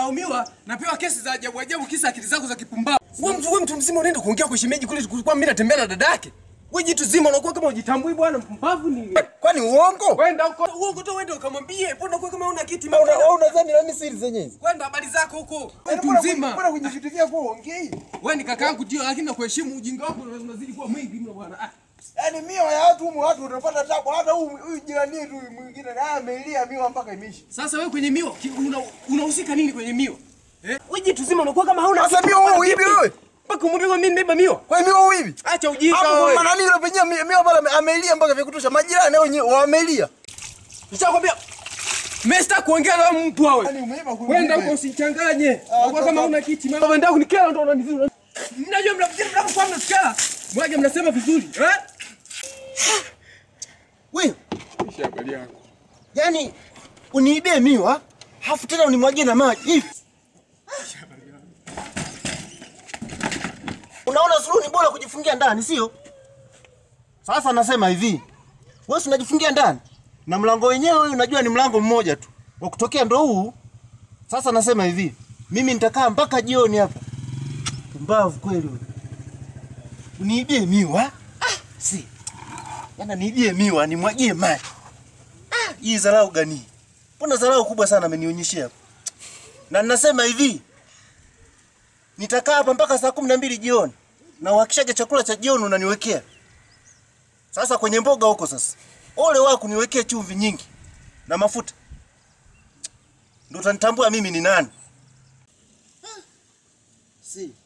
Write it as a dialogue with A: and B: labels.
A: nalaumiwa, napewa kesi za ajabu ajabu, kisa akili zako za kipumbavu.
B: Wewe mtu wewe mtu mzima unaenda kuongea kwa shemeji kule kulikuwa mimi natembea na dada yake. Wewe jitu zima unakuwa kama hujitambui bwana mpumbavu nini?
C: Kwani uongo?
A: Kwenda huko,
B: Uongo tu wewe ukamwambie, mbona unakuwa kama una kiti
C: Una- wewe unadhani nani siri zenyewe hizi?
A: kwenda habari zako huko.
C: Yaani
A: Mtu
C: mbona-
A: mzima.
C: Mbona kwenye vitu vyako uongei?
A: Wewe ni kakaangu ndio, lakini nakuheshimu ujinga wako unazidi kuwa mwingi mno bwana. Ah.
C: Yaani miwa ya watu humu watu utapata tabu hata huyu huyu jirani yetu huyu mwingine naye ameilia miwa mpaka imeisha.
A: Sasa wewe kwenye miwa ki- una- unahusika nini kwenye miwa?
B: Wewe jitu zima unakuwa kama hauna
C: Sasa
B: kiti,
C: miwa wewe
B: bwana,
C: uibi
B: vipi?
C: wewe?
B: Mpaka umwambie kwa mimi nimebeba miwa.
C: Kwa hiyo miwa uibi?
B: Acha ujinga
C: Hapo
B: wewe.
C: kwa maana nini penyewe mi- miwa pale ame- ameilia mpaka vya kutosha. Majirani wenyewe wamelia.
B: Nishakwambia
A: Mimi sitaki kuongea na wewe mtu wewe.
C: Yaani umeiba kule.
A: Kwenda huko usichanganye. Unakuwa kama una kiti. Mama ndio kunikera ndo unanizuru. Mnajua mnafikiri mnapokuwa mnatukana. Mwaje mnasema vizuri, eh?
C: Wewe,
A: Kisha habari yako.
C: yaani uniibie miwa, halafu tena unimwagie na maji. Hivi. Unaona suluhu ni bora kujifungia ndani, sio? Sasa nasema hivi. Wewe si unajifungia ndani? Na mlango wenyewe unajua ni mlango mmoja tu. Wa kutokea ndo huu. Sasa nasema hivi. Mimi nitakaa mpaka jioni hapa. Pumbavu kweli wewe. Uniibie miwa? Ah, si. Yana niibie miwa, nimwagie maji. Ah, hii dharau gani? Mbona dharau kubwa sana amenionyeshea hapa. Na ninasema hivi. Nitakaa hapa mpaka saa kumi na mbili jioni. Na uhakishaje chakula cha jioni unaniwekea. Sasa kwenye mboga huko sasa. Ole wako niwekee chumvi nyingi na mafuta. Ndio utanitambua mimi ni nani. Si.